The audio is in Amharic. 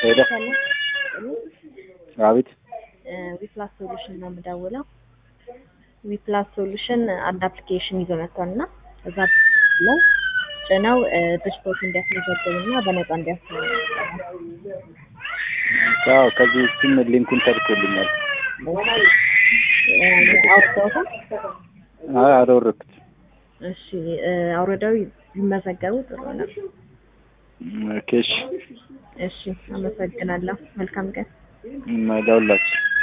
ሄደ አቤት ዊፕላስ ሶሉሽን ነው የምደውለው። ዊፕላስ ሶሉሽን አንድ አፕሊኬሽን ይዞ መጥቷል እና እዛ ላይ ጭነው ድሽፖርት እንዲያስመዘግቡ እና በነፃ እንዲያስመ አዎ ከዚህ ውስጥም ሊንኩን ተልኮልኛል። አውርደውታል። አይ አላወረድኩት። እሺ አውርደው ቢመዘገቡ ጥሩ ነው። ኦኬ እሺ እሺ አመሰግናለሁ። መልካም ቀን። ለሁላችሁ